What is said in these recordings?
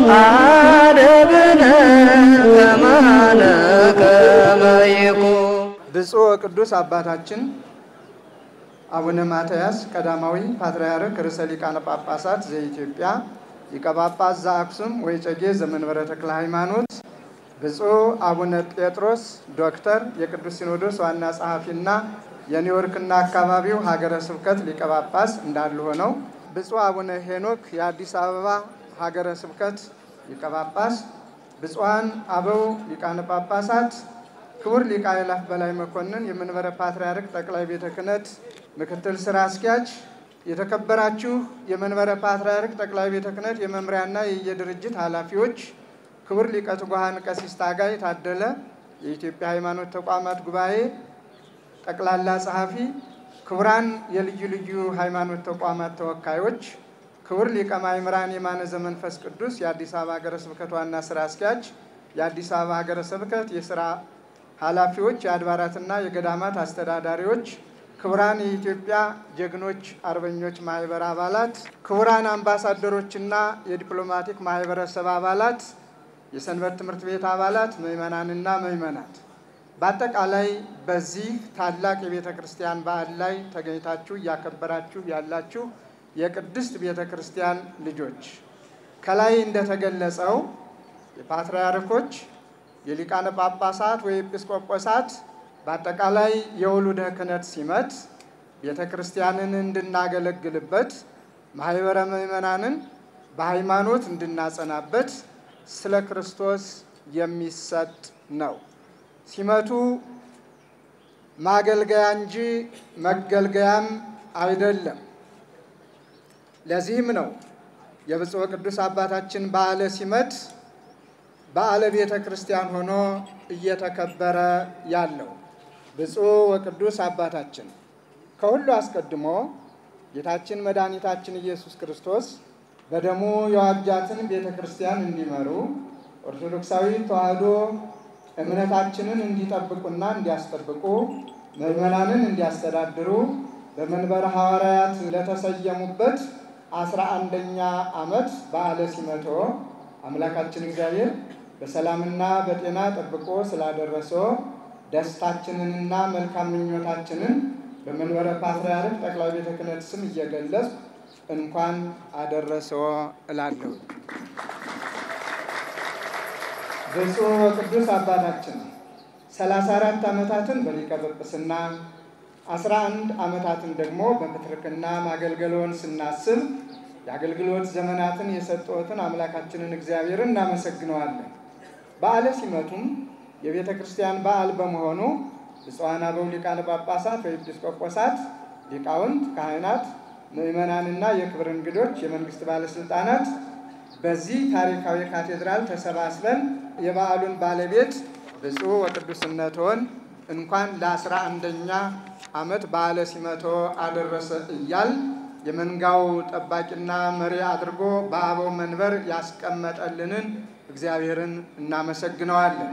አደብነ ከማነ ከመይኩ ብፁዕ ወቅዱስ አባታችን አቡነ ማትያስ ቀዳማዊ ፓትርያርክ ርዕሰ ሊቃነ ጳጳሳት ዘኢትዮጵያ ሊቀ ጳጳስ ዘአክሱም ወዕጨጌ ዘመንበረ ተክለ ሃይማኖት፣ ብፁዕ አቡነ ጴጥሮስ ዶክተር የቅዱስ ሲኖዶስ ዋና ጸሐፊና የኒውዮርክና አካባቢው ሀገረ ስብከት ሊቀ ጳጳስ እንዳሉ ሆነው ብፁዕ አቡነ ሄኖክ የአዲስ አበባ ሀገረ ስብከት ሊቀ ጳጳስ፣ ብፁዓን አበው ሊቃነ ጳጳሳት ክቡር ሊቀ አእላፍ በላይ መኮንን የመንበረ ፓትርያርክ ጠቅላይ ቤተ ክህነት ምክትል ስራ አስኪያጅ፣ የተከበራችሁ የመንበረ ፓትርያርክ ጠቅላይ ቤተ ክህነት የመምሪያና የየድርጅት ኃላፊዎች፣ ክቡር ሊቀ ትጉሃን ቀሲስ ታጋይ ታደለ የኢትዮጵያ ሃይማኖት ተቋማት ጉባኤ ጠቅላላ ጸሐፊ፣ ክቡራን የልዩ ልዩ ሃይማኖት ተቋማት ተወካዮች፣ ክቡር ሊቀ ማእምራን የማነ ዘመንፈስ ቅዱስ የአዲስ አበባ ሀገረ ስብከት ዋና ስራ አስኪያጅ፣ የአዲስ አበባ ሀገረ ስብከት የስራ ኃላፊዎች፣ የአድባራትና የገዳማት አስተዳዳሪዎች፣ ክቡራን የኢትዮጵያ ጀግኖች አርበኞች ማህበር አባላት፣ ክቡራን አምባሳደሮችና የዲፕሎማቲክ ማህበረሰብ አባላት፣ የሰንበት ትምህርት ቤት አባላት፣ ምዕመናንና ምዕመናት በአጠቃላይ በዚህ ታላቅ የቤተ ክርስቲያን በዓል ላይ ተገኝታችሁ እያከበራችሁ ያላችሁ የቅድስት ቤተ ክርስቲያን ልጆች ከላይ እንደተገለጸው የፓትርያርኮች የሊቃነ ጳጳሳት ወይ ኤጲስቆጶሳት በአጠቃላይ የውሉደ ክህነት ሲመት ቤተ ክርስቲያንን እንድናገለግልበት ማህበረ ምዕመናንን በሃይማኖት እንድናጸናበት ስለ ክርስቶስ የሚሰጥ ነው። ሲመቱ ማገልገያ እንጂ መገልገያም አይደለም። ለዚህም ነው የብፁዕ ቅዱስ አባታችን በዓለ ሲመት በዓለ ቤተ ክርስቲያን ሆኖ እየተከበረ ያለው። ብፁዕ ወቅዱስ አባታችን ከሁሉ አስቀድሞ ጌታችን መድኃኒታችን ኢየሱስ ክርስቶስ በደሙ የዋጃትን ቤተ ክርስቲያን እንዲመሩ ኦርቶዶክሳዊ ተዋሕዶ እምነታችንን እንዲጠብቁና እንዲያስጠብቁ ምዕመናንን እንዲያስተዳድሩ በመንበረ ሐዋርያት ለተሰየሙበት አስራ አንደኛ ዓመት በዓለ ሲመቶ አምላካችን እግዚአብሔር በሰላምና በጤና ጠብቆ ስላደረሶ ደስታችንንና መልካም ምኞታችንን በመንበረ ፓትርያርክ ጠቅላይ ቤተ ክህነት ስም እየገለጽ እንኳን አደረሰዎ እላለሁ። ብፁዕ ወቅዱስ አባታችን ሰላሳ አራት ዓመታትን በሊቀ ጵጵስና አስራ አንድ ዓመታትን ደግሞ በፕትርክና ማገልገሎን ስናስብ የአገልግሎት ዘመናትን የሰጠዎትን አምላካችንን እግዚአብሔርን እናመሰግነዋለን። በዓለ ሲመቱም የቤተ ክርስቲያን በዓል በመሆኑ ብፁዓን አበው ሊቃነ ጳጳሳት ወይ ኤጲስቆጶሳት፣ ሊቃውንት፣ ካህናት፣ ምዕመናንና የክብር እንግዶች፣ የመንግስት ባለስልጣናት በዚህ ታሪካዊ ካቴድራል ተሰባስበን የበዓሉን ባለቤት ብፁዕ ወቅዱስነትዎን እንኳን ለአስራ አንደኛ ዓመት በዓለ ሲመቶ አደረሰ እያል የመንጋው ጠባቂና መሪ አድርጎ በአበው መንበር ያስቀመጠልንን እግዚአብሔርን እናመሰግነዋለን።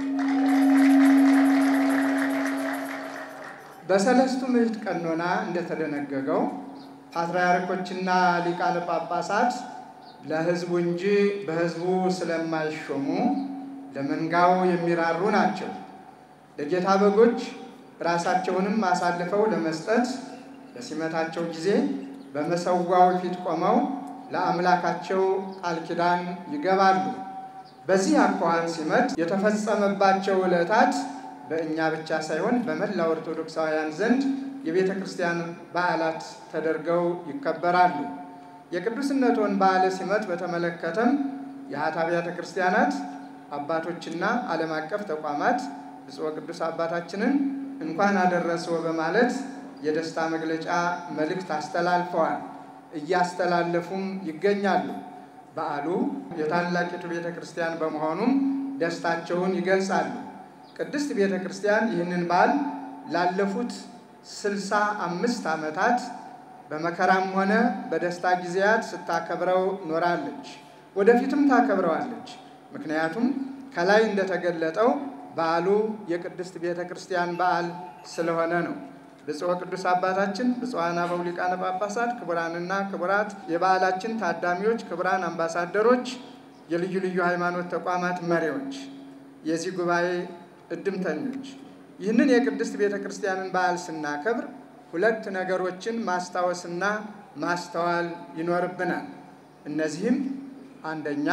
በሰለስቱ ምዕት ቀኖና እንደተደነገገው ፓትርያርኮችና ሊቃነ ጳጳሳት ለሕዝቡ እንጂ በሕዝቡ ስለማይሾሙ ለመንጋው የሚራሩ ናቸው። ለጌታ በጎች ራሳቸውንም አሳልፈው ለመስጠት በሲመታቸው ጊዜ በመሰዋው ፊት ቆመው ለአምላካቸው ቃል ኪዳን ይገባሉ። በዚህ አኳኋን ሲመት የተፈጸመባቸው ዕለታት በእኛ ብቻ ሳይሆን በመላ ኦርቶዶክሳውያን ዘንድ የቤተ ክርስቲያን በዓላት ተደርገው ይከበራሉ። የቅዱስነትዎን በዓለ ሲመት በተመለከተም የሀት አብያተ ክርስቲያናት አባቶችና ዓለም አቀፍ ተቋማት ብፁዕ ቅዱስ አባታችንን እንኳን አደረሰዎ በማለት የደስታ መግለጫ መልእክት አስተላልፈዋል፣ እያስተላለፉም ይገኛሉ። በዓሉ የታላቂቱ ቤተ ክርስቲያን በመሆኑም ደስታቸውን ይገልጻሉ። ቅድስት ቤተ ክርስቲያን ይህንን በዓል ላለፉት ስልሳ አምስት ዓመታት በመከራም ሆነ በደስታ ጊዜያት ስታከብረው ኖራለች። ወደፊትም ታከብረዋለች። ምክንያቱም ከላይ እንደተገለጠው በዓሉ የቅድስት ቤተ ክርስቲያን በዓል ስለሆነ ነው። ብፁዕ ቅዱስ አባታችን ብፁዓን አበው ሊቃነ ጳጳሳት፣ ክቡራንና ክቡራት የበዓላችን ታዳሚዎች፣ ክቡራን አምባሳደሮች፣ የልዩ ልዩ ሃይማኖት ተቋማት መሪዎች፣ የዚህ ጉባኤ እድምተኞች ይህንን የቅድስት ቤተ ክርስቲያንን በዓል ስናከብር ሁለት ነገሮችን ማስታወስና ማስተዋል ይኖርብናል። እነዚህም አንደኛ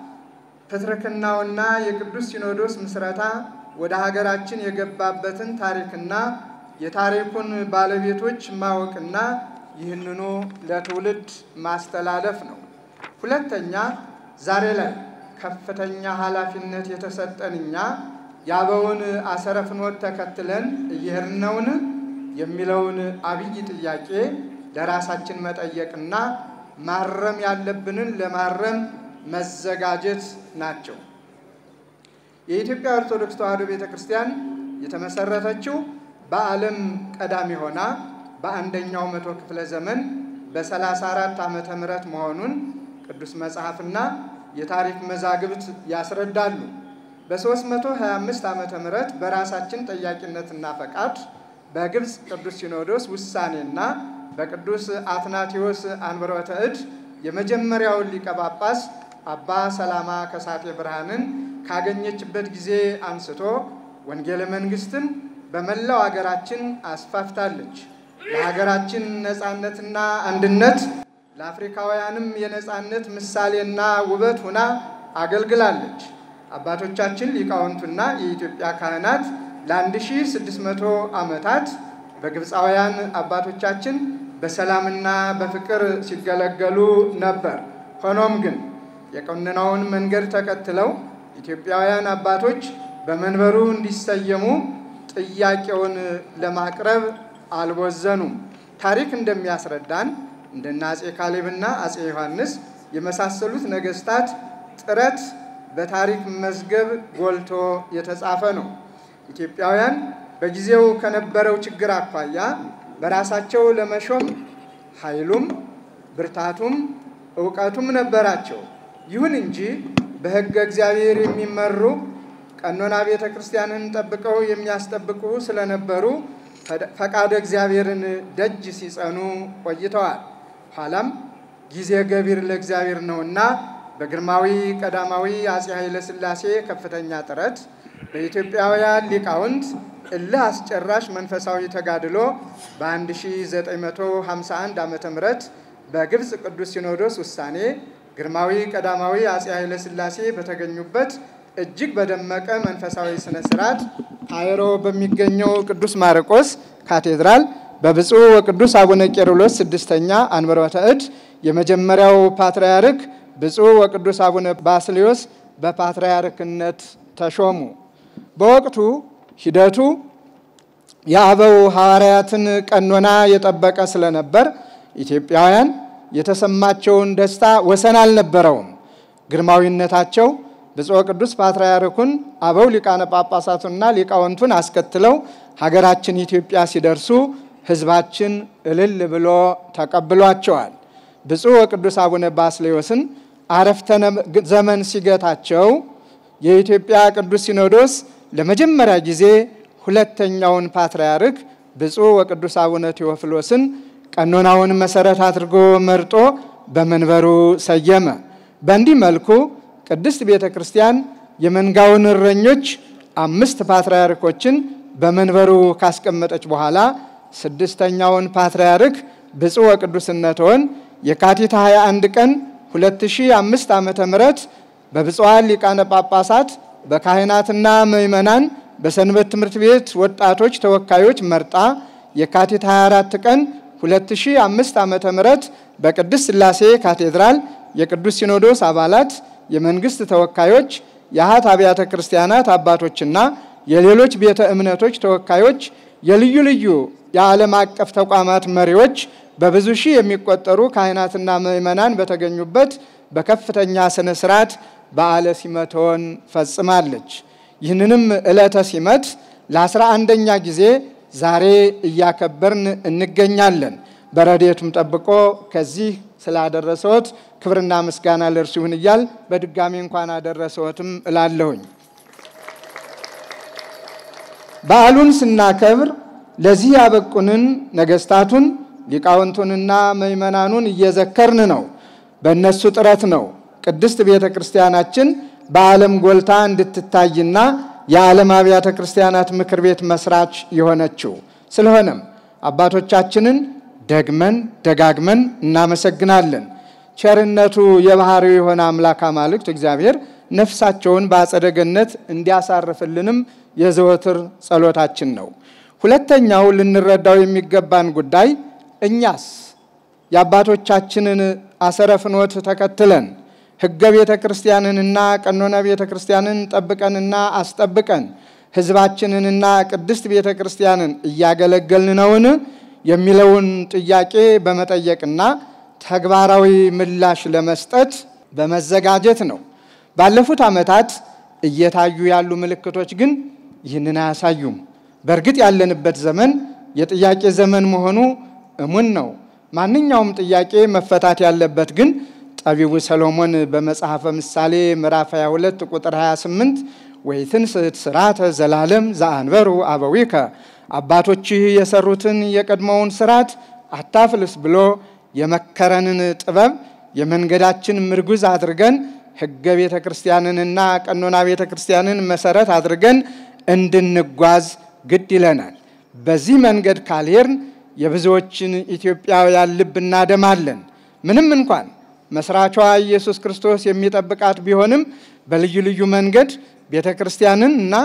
ፕትርክናውና የቅዱስ ሲኖዶስ ምስረታ ወደ ሀገራችን የገባበትን ታሪክና የታሪኩን ባለቤቶች ማወቅና ይህንኑ ለትውልድ ማስተላለፍ ነው። ሁለተኛ ዛሬ ላይ ከፍተኛ ኃላፊነት የተሰጠን እኛ የአበውን አሰረ ፍኖት ተከትለን እየሄድን ነውን የሚለውን አብይ ጥያቄ ለራሳችን መጠየቅና ማረም ያለብንን ለማረም መዘጋጀት ናቸው። የኢትዮጵያ ኦርቶዶክስ ተዋሕዶ ቤተ ክርስቲያን የተመሰረተችው በዓለም ቀዳሚ ሆና በአንደኛው መቶ ክፍለ ዘመን በ34 ዓመተ ምህረት መሆኑን ቅዱስ መጽሐፍና የታሪክ መዛግብት ያስረዳሉ። በ325 ዓመተ ምህረት በራሳችን ጠያቂነትና ፈቃድ በግብፅ ቅዱስ ሲኖዶስ ውሳኔና በቅዱስ አትናቴዎስ አንብሮተ እድ የመጀመሪያውን ሊቀ ጳጳስ አባ ሰላማ ከሳቴ ብርሃንን ካገኘችበት ጊዜ አንስቶ ወንጌለ መንግስትን በመላው ሀገራችን አስፋፍታለች። ለሀገራችን ነፃነትና አንድነት ለአፍሪካውያንም የነፃነት ምሳሌና ውበት ሁና አገልግላለች። አባቶቻችን ሊቃውንቱና የኢትዮጵያ ካህናት ለ1600 ዓመታት በግብፃውያን አባቶቻችን በሰላምና በፍቅር ሲገለገሉ ነበር። ሆኖም ግን የቀኖናውን መንገድ ተከትለው ኢትዮጵያውያን አባቶች በመንበሩ እንዲሰየሙ ጥያቄውን ለማቅረብ አልቦዘኑም። ታሪክ እንደሚያስረዳን እንደነ አጼ ካሌብና አጼ ዮሐንስ የመሳሰሉት ነገስታት ጥረት በታሪክ መዝገብ ጎልቶ የተጻፈ ነው። ኢትዮጵያውያን በጊዜው ከነበረው ችግር አኳያ በራሳቸው ለመሾም ኃይሉም ብርታቱም እውቀቱም ነበራቸው። ይሁን እንጂ በሕገ እግዚአብሔር የሚመሩ ቀኖና ቤተ ክርስቲያንን ጠብቀው የሚያስጠብቁ ስለነበሩ ፈቃደ እግዚአብሔርን ደጅ ሲጸኑ ቆይተዋል። ኋላም ጊዜ ገቢር ለእግዚአብሔር ነውና በግርማዊ ቀዳማዊ አጼ ኃይለ ሥላሴ ከፍተኛ ጥረት በኢትዮጵያውያን ሊቃውንት እልህ አስጨራሽ መንፈሳዊ ተጋድሎ በ1951 ዓ ም በግብፅ ቅዱስ ሲኖዶስ ውሳኔ ግርማዊ ቀዳማዊ አጼ ኃይለ ሥላሴ በተገኙበት እጅግ በደመቀ መንፈሳዊ ስነ ስርዓት ካይሮ በሚገኘው ቅዱስ ማርቆስ ካቴድራል በብፁዕ ወቅዱስ አቡነ ቄርሎስ ስድስተኛ አንበሮተ እድ የመጀመሪያው ፓትርያርክ ብፁዕ ወቅዱስ አቡነ ባስልዮስ በፓትርያርክነት ተሾሙ። በወቅቱ ሂደቱ የአበው ሐዋርያትን ቀኖና የጠበቀ ስለነበር ኢትዮጵያውያን የተሰማቸውን ደስታ ወሰን አልነበረውም። ግርማዊነታቸው ብፁዕ ቅዱስ ፓትርያርኩን አበው ሊቃነ ጳጳሳቱና ሊቃውንቱን አስከትለው ሀገራችን ኢትዮጵያ ሲደርሱ ሕዝባችን እልል ብሎ ተቀብሏቸዋል። ብፁዕ ወቅዱስ አቡነ ባስልዮስን አረፍተ ዘመን ሲገታቸው የኢትዮጵያ ቅዱስ ሲኖዶስ ለመጀመሪያ ጊዜ ሁለተኛውን ፓትርያርክ ብፁዕ ወቅዱስ አቡነ ቴዎፍሎስን ቀኖናውን መሰረት አድርጎ መርጦ በመንበሩ ሰየመ። በእንዲህ መልኩ ቅድስት ቤተ ክርስቲያን የመንጋውን እረኞች አምስት ፓትርያርኮችን በመንበሩ ካስቀመጠች በኋላ ስድስተኛውን ፓትርያርክ ብፁዕ ወቅዱስነትዎን የካቲት 21 ቀን 2005 ዓመተ ምህረት በብፁዓን ሊቃነ ጳጳሳት በካህናትና ምዕመናን በሰንበት ትምህርት ቤት ወጣቶች ተወካዮች መርጣ የካቲት 24 ቀን 2005 ዓመተ ምህረት በቅድስት ሥላሴ ካቴድራል የቅዱስ ሲኖዶስ አባላት፣ የመንግስት ተወካዮች፣ የአኃት አብያተ ክርስቲያናት አባቶችና የሌሎች ቤተ እምነቶች ተወካዮች፣ የልዩ ልዩ የዓለም አቀፍ ተቋማት መሪዎች፣ በብዙ ሺህ የሚቆጠሩ ካህናትና ምዕመናን በተገኙበት በከፍተኛ ስነ ስርዓት በዓለ ሲመቶን ፈጽማለች። ይህንንም ዕለተ ሲመት ለአስራ አንደኛ ጊዜ ዛሬ እያከበርን እንገኛለን። በረድኤቱም ጠብቆ ከዚህ ስላደረሰዎት ክብርና ምስጋና ለእርሱ ይሁን እያል በድጋሚ እንኳን አደረሰዎትም እላለሁኝ። በዓሉን ስናከብር ለዚህ ያበቁንን ነገስታቱን ሊቃውንቱንና ምዕመናኑን እየዘከርን ነው። በእነሱ ጥረት ነው ቅድስት ቤተ ክርስቲያናችን በዓለም ጎልታ እንድትታይና የዓለም አብያተ ክርስቲያናት ምክር ቤት መስራች የሆነችው። ስለሆነም አባቶቻችንን ደግመን ደጋግመን እናመሰግናለን። ቸርነቱ የባህሪው የሆነ አምላክ አማልክት እግዚአብሔር ነፍሳቸውን በአጸደ ገነት እንዲያሳርፍልንም የዘወትር ጸሎታችን ነው። ሁለተኛው ልንረዳው የሚገባን ጉዳይ እኛስ የአባቶቻችንን አሰረ ፍኖት ተከትለን ሕገ ቤተ ክርስቲያንንና ቀኖነ ቤተ ክርስቲያንን ጠብቀንና አስጠብቀን ሕዝባችንንና ቅድስት ቤተ ክርስቲያንን እያገለገልን ነውን የሚለውን ጥያቄ በመጠየቅና ተግባራዊ ምላሽ ለመስጠት በመዘጋጀት ነው። ባለፉት ዓመታት እየታዩ ያሉ ምልክቶች ግን ይህንን አያሳዩም። በእርግጥ ያለንበት ዘመን የጥያቄ ዘመን መሆኑ እሙን ነው። ማንኛውም ጥያቄ መፈታት ያለበት ግን ጠቢቡ ሰሎሞን በመጽሐፈ ምሳሌ ምዕራፍ 22 ቁጥር 28 ወይትንስት ስርዓተ ዘላለም ዘአንበሩ አበዊከ አባቶችህ የሰሩትን የቀድሞውን ስርዓት አታፍልስ ብሎ የመከረንን ጥበብ የመንገዳችን ምርጉዝ አድርገን ሕገ ቤተ ክርስቲያንንና ቀኖና ቤተ ክርስቲያንን መሰረት አድርገን እንድንጓዝ ግድ ይለናል። በዚህ መንገድ ካልሄድን የብዙዎችን ኢትዮጵያውያን ልብ እናደማለን። ምንም እንኳን መስራቿ ኢየሱስ ክርስቶስ የሚጠብቃት ቢሆንም በልዩ ልዩ መንገድ ቤተ ክርስቲያንን እና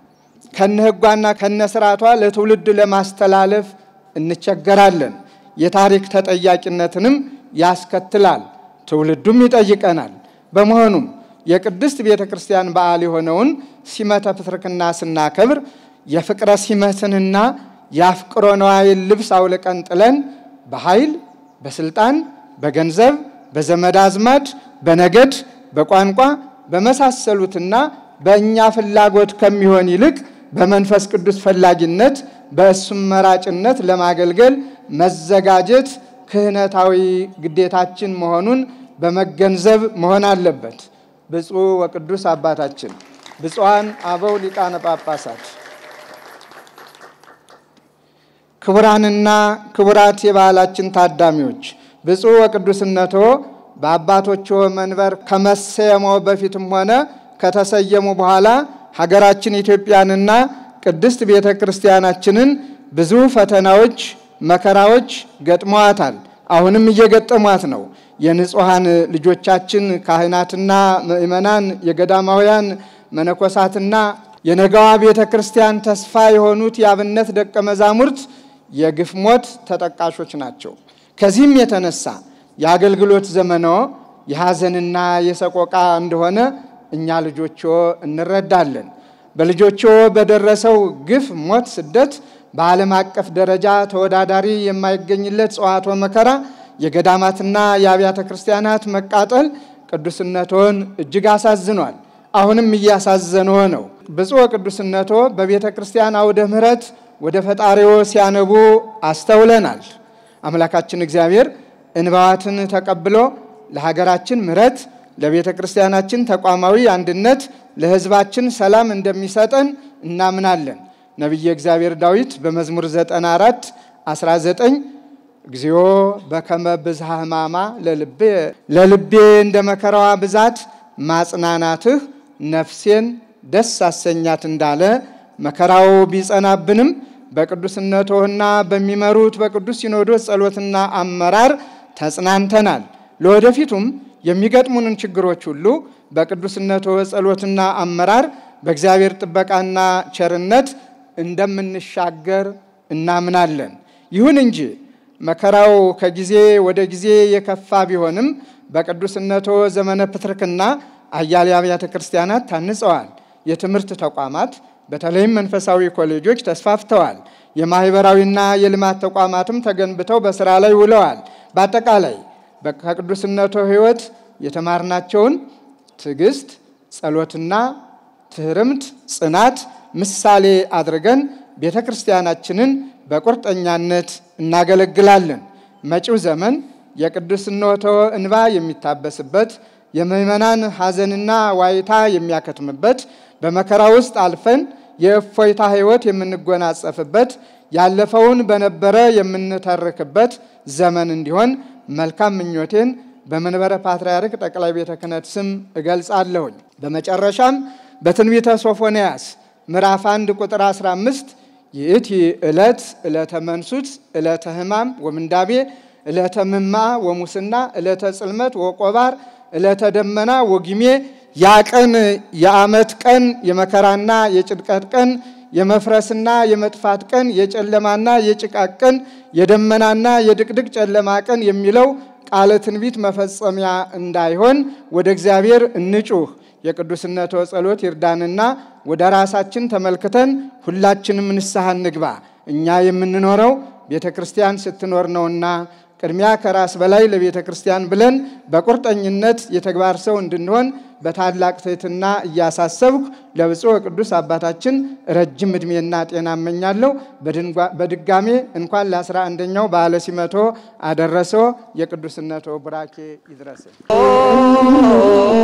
ከነ ሕጓና ከነ ስርዓቷ ለትውልድ ለማስተላለፍ እንቸገራለን። የታሪክ ተጠያቂነትንም ያስከትላል። ትውልዱም ይጠይቀናል። በመሆኑም የቅድስት ቤተ ክርስቲያን በዓል የሆነውን ሲመተ ፕትርክና ስናከብር የፍቅረ ሲመትንና የአፍቅሮ ነዋይን ልብስ አውልቀን ጥለን በኃይል፣ በስልጣን፣ በገንዘብ፣ በዘመድ አዝማድ፣ በነገድ፣ በቋንቋ በመሳሰሉትና በእኛ ፍላጎት ከሚሆን ይልቅ በመንፈስ ቅዱስ ፈላጊነት በእሱም መራጭነት ለማገልገል መዘጋጀት ክህነታዊ ግዴታችን መሆኑን በመገንዘብ መሆን አለበት። ብፁዕ ወቅዱስ አባታችን፣ ብፁዓን አበው ሊቃነ ጳጳሳት፣ ክቡራንና ክቡራት የበዓላችን ታዳሚዎች ብፁዕ ወቅዱስነቶ በአባቶች መንበር ከመሰየሞ በፊትም ሆነ ከተሰየሙ በኋላ ሀገራችን ኢትዮጵያንና ቅድስት ቤተ ክርስቲያናችንን ብዙ ፈተናዎች፣ መከራዎች ገጥመዋታል። አሁንም እየገጠሟት ነው። የንጹሐን ልጆቻችን ካህናትና ምእመናን፣ የገዳማውያን መነኮሳትና የነገዋ ቤተ ክርስቲያን ተስፋ የሆኑት የአብነት ደቀ መዛሙርት የግፍ ሞት ተጠቃሾች ናቸው። ከዚህም የተነሳ የአገልግሎት ዘመኖ የሐዘንና የሰቆቃ እንደሆነ እኛ ልጆቾ እንረዳለን። በልጆቾ በደረሰው ግፍ፣ ሞት፣ ስደት በዓለም አቀፍ ደረጃ ተወዳዳሪ የማይገኝለት ጽዋቶ መከራ፣ የገዳማትና የአብያተ ክርስቲያናት መቃጠል ቅዱስነቶን እጅግ አሳዝኗል። አሁንም እያሳዘነው ነው። ብፁዕ ቅዱስነቶ በቤተ ክርስቲያን አውደ ምሕረት ወደ ፈጣሪዎ ሲያነቡ አስተውለናል። አምላካችን እግዚአብሔር እንባዋትን ተቀብሎ ለሀገራችን ምሕረት ለቤተ ክርስቲያናችን ተቋማዊ አንድነት ለሕዝባችን ሰላም እንደሚሰጠን እናምናለን። ነቢየ እግዚአብሔር ዳዊት በመዝሙር 94 19 እግዚኦ በከመ ብዝሃ ሕማማ ለልቤ እንደ መከራዋ ብዛት ማጽናናትህ ነፍሴን ደስ አሰኛት እንዳለ መከራው ቢጸናብንም በቅዱስነቶህና በሚመሩት በቅዱስ ሲኖዶስ ጸሎትና አመራር ተጽናንተናል። ለወደፊቱም የሚገጥሙንን ችግሮች ሁሉ በቅዱስነቶ ጸሎትና አመራር በእግዚአብሔር ጥበቃና ቸርነት እንደምንሻገር እናምናለን። ይሁን እንጂ መከራው ከጊዜ ወደ ጊዜ የከፋ ቢሆንም በቅዱስነቶ ዘመነ ፕትርክና አያሌ አብያተ ክርስቲያናት ታንጸዋል። የትምህርት ተቋማት በተለይም መንፈሳዊ ኮሌጆች ተስፋፍተዋል። የማህበራዊና የልማት ተቋማትም ተገንብተው በስራ ላይ ውለዋል። በአጠቃላይ ከቅዱስነቶ ሕይወት የተማርናቸውን ትዕግስት፣ ጸሎትና ትህርምት፣ ጽናት ምሳሌ አድርገን ቤተ ክርስቲያናችንን በቁርጠኛነት እናገለግላለን። መጪው ዘመን የቅዱስነቶ እንባ የሚታበስበት የምዕመናን ሐዘንና ዋይታ የሚያከትምበት በመከራ ውስጥ አልፈን የእፎይታ ሕይወት የምንጎናጸፍበት ያለፈውን በነበረ የምንተርክበት ዘመን እንዲሆን መልካም ምኞቴን በመንበረ ፓትርያርክ ጠቅላይ ቤተ ክህነት ስም እገልጻለሁኝ። በመጨረሻም በትንቢተ ሶፎንያስ ምዕራፍ 1 ቁጥር 15 ይእቲ ዕለት ዕለተ መንሱት ዕለተ ሕማም ወምንዳቤ ዕለተ ምማ ወሙስና ዕለተ ጽልመት ወቆባር ዕለተ ደመና ወጊሜ ያ ቀን የዓመት ቀን የመከራና የጭንቀት ቀን የመፍረስና የመጥፋት ቀን የጨለማና የጭቃቅ ቀን የደመናና የድቅድቅ ጨለማ ቀን የሚለው ቃለ ትንቢት መፈጸሚያ እንዳይሆን ወደ እግዚአብሔር እንጩህ። የቅዱስነቶ ጸሎት ይርዳንና ወደ ራሳችን ተመልክተን ሁላችንም ንስሐ እንግባ። እኛ የምንኖረው ቤተ ክርስቲያን ስትኖር ነውና ቅድሚያ ከራስ በላይ ለቤተ ክርስቲያን ብለን በቁርጠኝነት የተግባር ሰው እንድንሆን በታላቅ ትሕትና እያሳሰብኩ ለብፁዕ ቅዱስ አባታችን ረጅም ዕድሜና ጤና እመኛለሁ። በድጋሜ እንኳን ለአስራ አንደኛው በዓለ ሲመቶ አደረሰው። የቅዱስነቶ ቡራኬ ይድረስን።